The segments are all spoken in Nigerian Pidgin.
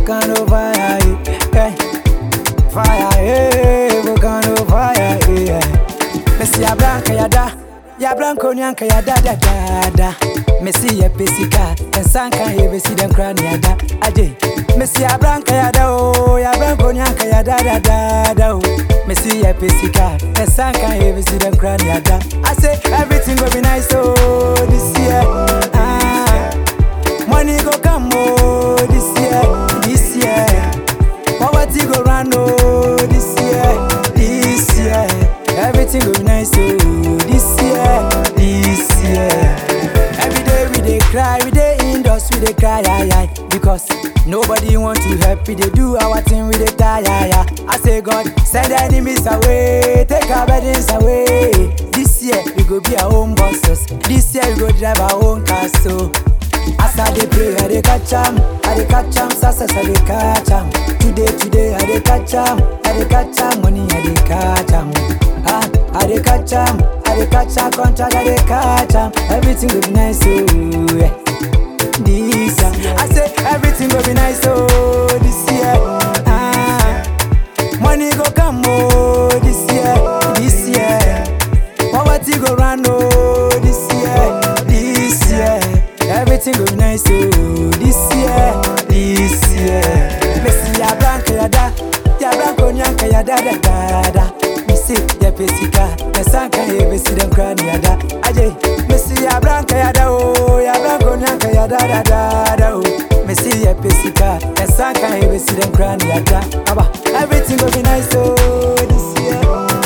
volcano fire, eh, fire, eh, volcano fire, eh. Messi ya blanca ya da, ya blanco nyanka ya da da da da. Messi ya pesika, ensanka ye besi dem krani ya da, aje. Messi ya blanca ya da oh, ya blanco nyanka ya da da da da oh. Messi ya pesika, ensanka ye besi dem krani ya da. I say everything go be nice oh this year. Ah, money go come oh this year, this year. Poverty go run oh this year, this year. Everything go be nice oh this year, this year. Every day we dey cry, we dey indoors, we dey cry, aye, aye. Because nobody want to help, we dey do our thing, we dey tire, aye, aye. I say God, send enemies away, take our burdens away. This year we go be our own bosses. This year we go drive our own cars, so. As I dey pray, I dey catch am, I dey catch am, success I dey catch am. Today, today I dey catch am, I dey catch am, money I dey catch am. Ah, I dey catch am, I dey catch am, contract I dey catch am. Everything go be nice, oh yeah. This year, I say everything go be nice, oh this year. Ah, money go come, oh this year, this year. Poverty go run, oh this year, this year. Everything go be nice, oh this year, this year. Messi ya blanca ya da, ya blanco nyanka ya da da da da. Messi ya pesika, ya sanka ya besi dem krani ya da. Aje, Messi ya blanca ya da oh, ya blanco nyanka ya da da da da oh. Messi ya pesika, ya sanka ya besi dem krani ya da. Aba, everything go be nice, oh this year.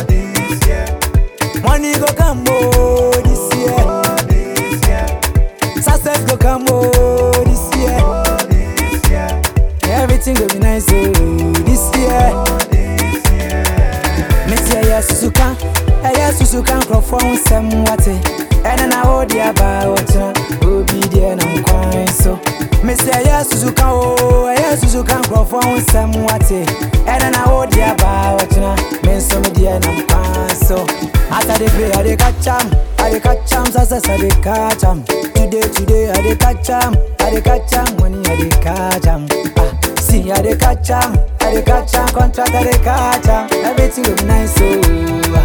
Money go come, oh this year. Success go come, oh this year. Everything go be nice, oh this year. Messi ẹyẹ susuka, ẹyẹ susuka nkurọfọ nsẹm wate. Ẹna na ó di aba ọtún, obi díẹ̀ na nkwan so. Messi ẹyẹ susuka o, ẹyẹ susuka nkurọfọ nsẹm wate. Ẹna na ó di aba ọtún, mi nso mi díẹ̀ na nkwan so. As I dey pray, I dey catch am, I dey catch am, success I dey catch am. Today, today, I dey catch am, I dey catch am, money I dey catch am. Ah, see, I dey catch am, I dey catch am, contract I dey catch am. Everything go be nice, oh.